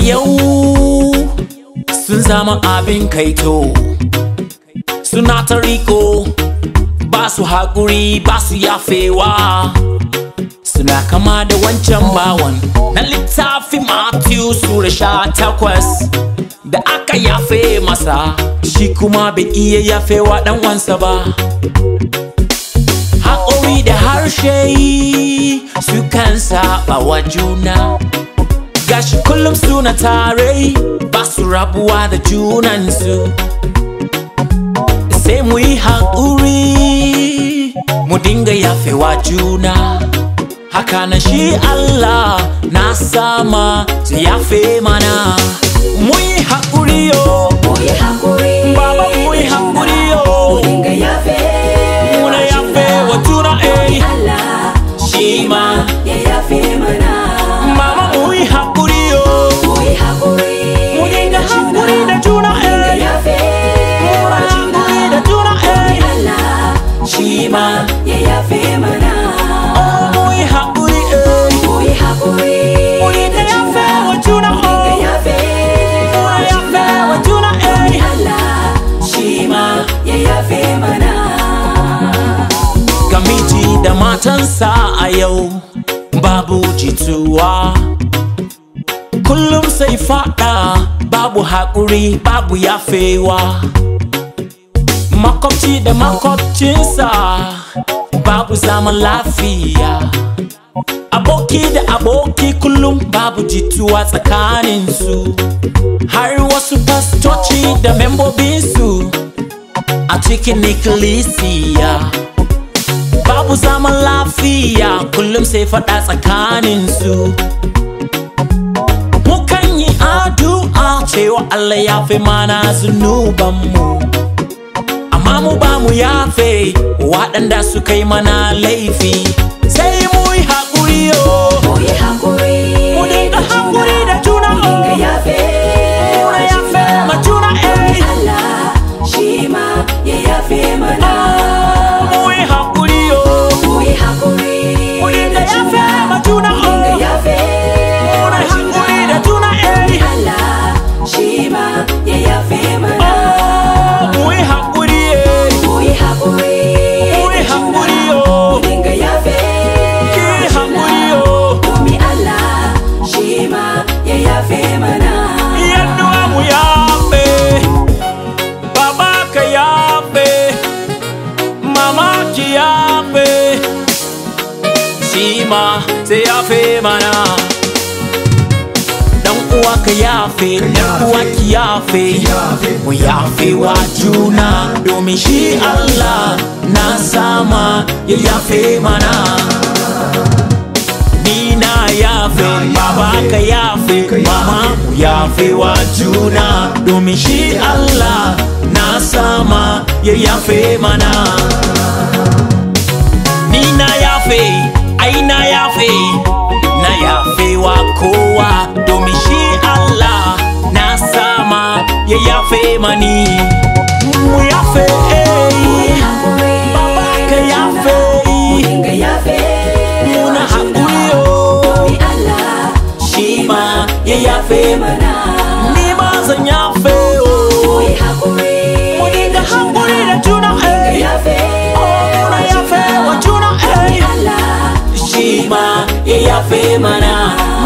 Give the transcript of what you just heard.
yau sun zama abin kaito suna ta riko ba su haƙuri ba su yafewa suna kama da wancan bawan na littafi Matthew Sura sha takwas da aka yafe masa shi kuma bai iya yafewa ɗan wansa ba haƙori da harshe su kan saba wa juna gashi kullum suna tare ba su rabuwa da junansu sai mu yi haƙuri mu dinga yafewa juna haka na shi Allah na sama su yafe mana mu yi haƙuri yo Muyi haƙuri Baba mu yi haƙuri yo Mu dinga yafe muna yafe wa juna eh Allah shi ma ya yafe mana mama mu yi haƙuri yo Muyi haƙuri mu dinga haƙuri da juna Dinga eh yafe muna haƙuri da juna eh Allah shi ma ya yafe mana oh mu yi haƙuri eh Muyi haƙuri mu dinga yafe wa juna Dinga oh yafe muna yafe wa juna eh Allah shi ma ya yafe mana ga miji da matansa a yau babu jituwa kullum sai fada babu haƙuri babu yafewa makwabci da makwabcinsa babu zaman lafiya aboki da aboki kullum babu jituwa tsakaninsu har wasu fastoci da membobinsu a cikin ikkilisiya babu zaman lafiya kullum sai faɗa tsakaninsu mukan yi addu'a cewa Allah ya fi mana zunubanmu amma mu ba mu yafe waɗanda suka yi mana laifi sai mu yi haƙuri yo Muyi haƙuri mu dinga haƙuri da juna Dinga oh. yafe Muna yafe ma juna eh Allah shi ma ya yafe mana mu yi haƙuri yo Muyi haƙuri mu dinga yafe ma juna Dinga oh. yafe Muna haƙuri da juna eh Allah shi ma ya yafe mana mu yi haƙuri eh Muyi haƙuri mu yi haƙuri yo Dinga yafe ki haƙuri yo Domin Allah shi ma ya yafe mana Yanuwa mu yafe, baba ka yafe, mama ki yafe, shi ma sai yafe mana. Dan uwa ka yafe, dan uwa ki yafe, mu yafe wa juna domin shi Allah na sama ya yafe mana. ni na yafe baba ka yafe mama mu yafe wa juna domin shi Allah na sama ya yafe mana ni na yafe ai na yafe na yafe wa kowa domin shi Allah na sama ya yafe mani mu yafe eh. baba ka yafe Dinga yafe muna haƙuri yo Domin Allah shi ma ya yafe mana ni ma zan yafe o Muyi haƙuri mu dinga haƙuri da juna Dinga eh yafe oh muna yafe wa juna eh Allah shi ma ya yafe mana